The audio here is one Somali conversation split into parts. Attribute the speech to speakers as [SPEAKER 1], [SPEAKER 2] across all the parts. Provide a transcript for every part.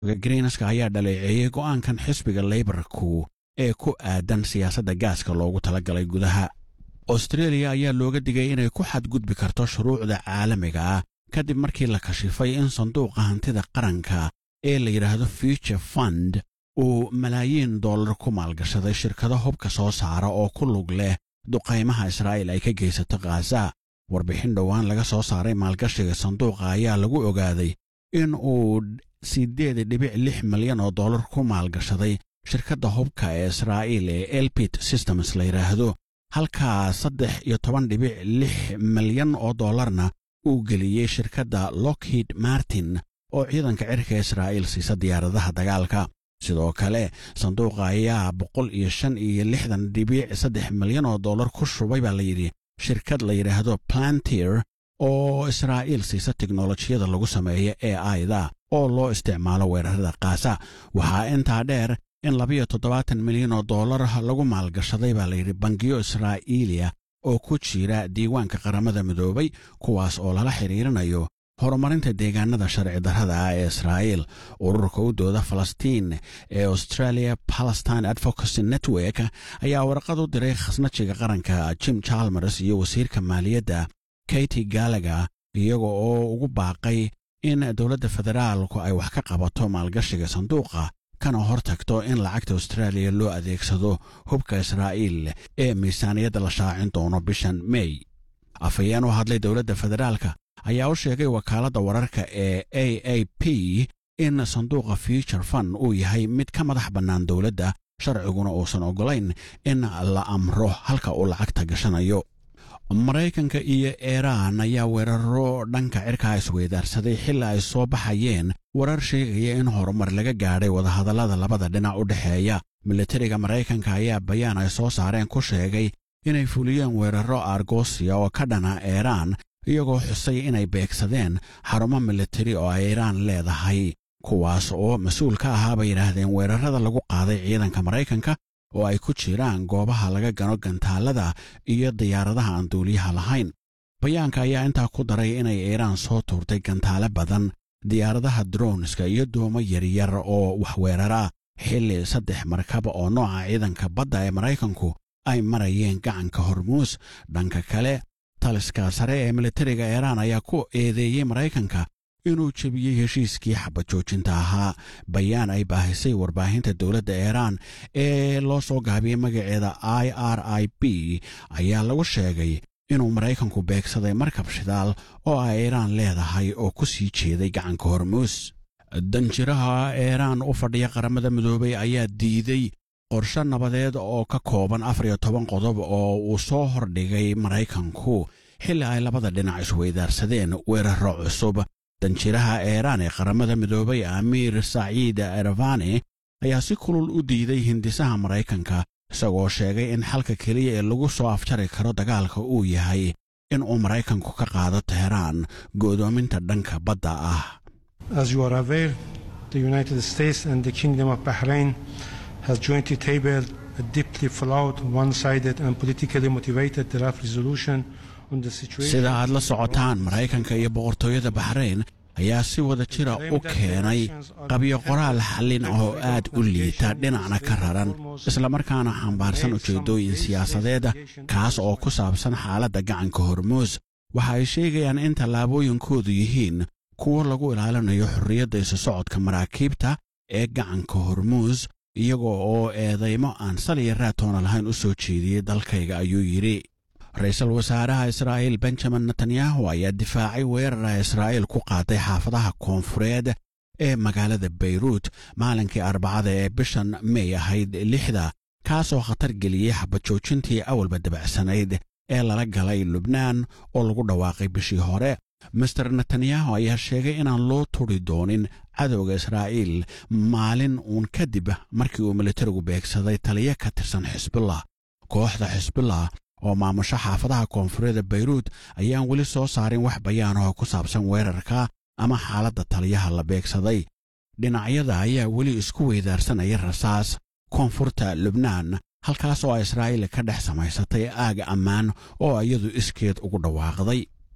[SPEAKER 1] greenska ayaa dhaleeceeyey go'aankan xisbiga leybarku ee ku aadan siyaasadda gaaska loogu talagalay gudaha austreeliya ayaa looga digay inay ku xadgudbi karto shuruucda caalamiga ah kadib markii la kashifay in sanduuqa hantida qaranka ee la yidhaahdo future fund uu malaayiin dollar ku maalgashaday shirkado hubka soo saara oo ku lug leh duqaymaha israa'iil ay ka geysato khaza warbixin dhowaan laga soo saaray maalgashiga sanduuqa ayaa lagu ogaaday in uu siddeed dhibic lix milyan oo dollar ku maalgashaday shirkadda hubka ee israa'iil ee elbit systems la yidhaahdo halkaa saddex iyo toban dhibic lix milyan oo dollarna uu geliyey shirkadda lockheed martin oo ciidanka cirka israa'iil siisa diyaaradaha dagaalka sidoo kale sanduuqa ayaa boqol iyo shan iyo lixdan dhibic saddex milyan oo dollar ku shubay baa layidhi shirkad la yidhaahdo plantier oo israa'iil siisa teknolojiyada lagu sameeyo ee aida oo loo isticmaalo weerarada kaasa waxaa intaa dheer in labiyo toddobaatan milyan oo dollar lagu maalgashaday baa layidhi bangiyo israa'iiliya oo ku jira diiwaanka qaramada midoobay kuwaas oo lala xidhiirinayo horumarinta deegaanada sharci darrada ah ee israa'iil ururka u dooda falastiin ee australia palestine advocacy network ayaa warqad u diray khasnajiga qaranka jim chalmers iyo wasiirka maaliyadda katy galaga iyaga oo ugu baaqay in dowladda federaalku ay wax ka qabato maalgashiga sanduuqa kana hor tagto in lacagta austraaliya loo adeegsado hubka israa'iil ee miisaaniyadda la shaacin doono bishan mey afhayeen u hadlay dowladda federaalka ayaa u sheegay wakaaladda wararka ee a a p in sanduuqa future fund uu yahay mid ka madax bannaan dowladda sharciguna uusan oggolayn in la amro halka uu lacagta gashanayo maraykanka iyo iiraan ayaa weeraro dhanka cirkaa isweydaarsaday xilli ay soo baxayeen warar sheegaya in horumar laga gaadhay wadahadallada labada dhinac u dhexeeya militariga maraykanka ayaa bayaan ay soo saareen ku sheegay inay fuliyeen weeraro argosiya oo ka dhana iiraan iyagoo xusay inay beegsadeen xarumo militari oo ay iiraan leedahay kuwaas oo mas-uul ka ahaa bay yidhaahdeen weerarada lagu qaaday ciidanka maraykanka oo ay ku jiraan goobaha laga gano gantaallada iyo diyaaradaha aan duuliyaha lahayn bayaanka ayaa intaa ku daray inay iiraan soo tuurtay gantaale badan diyaaradaha dronska iyo doomo yaryar oo waxweerara xilli saddex markab oo nooca ciidanka badda ee maraykanku ay marayeen gacanka hormuus dhanka kale taliska sare ee militariga iiraan ayaa ku eedeeyey maraykanka inuu jebiyey heshiiskii xabajoojinta ahaa bayaan ay baahisay warbaahinta dowladda iiraan ee loo soo gaabiyey magaceeda i r i b ayaa lagu sheegay inuu maraykanku beegsaday markab shidaal oo ay iiraan leedahay oo ku sii jeeday gacanka hormuus danjiraha iiraan u fadhiya qaramada midoobay ayaa diiday qorshe nabadeed oo ka kooban afar iyo toban qodob oo uu soo hordhigay maraykanku xilli ay labada dhinac isweydaarsadeen weeraro cusub danjiraha iiraan ee qaramada midoobay amiir saciid ervani ayaa si kulul u diiday hindisaha maraykanka isagoo sheegay in xalka keliya ee lagu soo afjari karo dagaalka uu yahay in uu maraykanku ka qaado teheraan go'doominta dhanka badda ah
[SPEAKER 2] As you are aware, the United States and the Kingdom of Bahrain has jointly tabled a deeply flawed, one-sided and politically motivated draft resolution on the situation.
[SPEAKER 1] sida aad la socotaan maraykanka iyo boqortooyada baxrayn ayaa si wada jira u keenay qabyo qoraal xallin oo aad u liita dhinacna ka raran islamarkaana xambaarsan ujeeddooyin siyaasadeeda kaas oo ku saabsan xaaladda gacanka hormuus waxa ay sheegayaan in tallaabooyinkoodu yihiin kuwo lagu ilaalinayo xorriyadda isu socodka maraakiibta ee gacanka hormuus iyagoo oo eedaymo aan saliya raatoona lahayn u soo jeediyey dalkayga ayuu yidhi ra-iisul wasaaraha israa'iil benjamin netanyahu ayaa difaacay weerara israa'iil ku qaaday xaafadaha koonfureed ee magaalada bayruut maalinkii arbacada ee bishan mey ahayd lixda kaasoo khatar geliyey xabajoojintii awalba dabacsanayd ee lala galay lubnaan oo lagu dhawaaqay bishii hore master netanyahu ayaa sheegay inaan loo turi doonin cadowga israa'iil maalin uun kadib markii uu militarigu beegsaday taliyo ka tirsan xisbullah kooxda xisbullah oo maamusho xaafadaha koonfureeda bayruut ayaan weli soo saarin wax bayaanahoo ku saabsan weerarka ama xaaladda taliyaha la beegsaday dhinacyada ayaa weli isku weydaarsanaya rasaas koonfurta lubnaan halkaas oo israa'iil ka dhex samaysatay aaga ammaan oo iyadu iskeed ugu dhawaaqday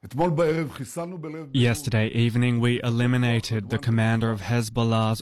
[SPEAKER 3] אתמול בערב חיסלנו בלב...
[SPEAKER 4] Yesterday evening, we eliminated the commander of Hezbollah's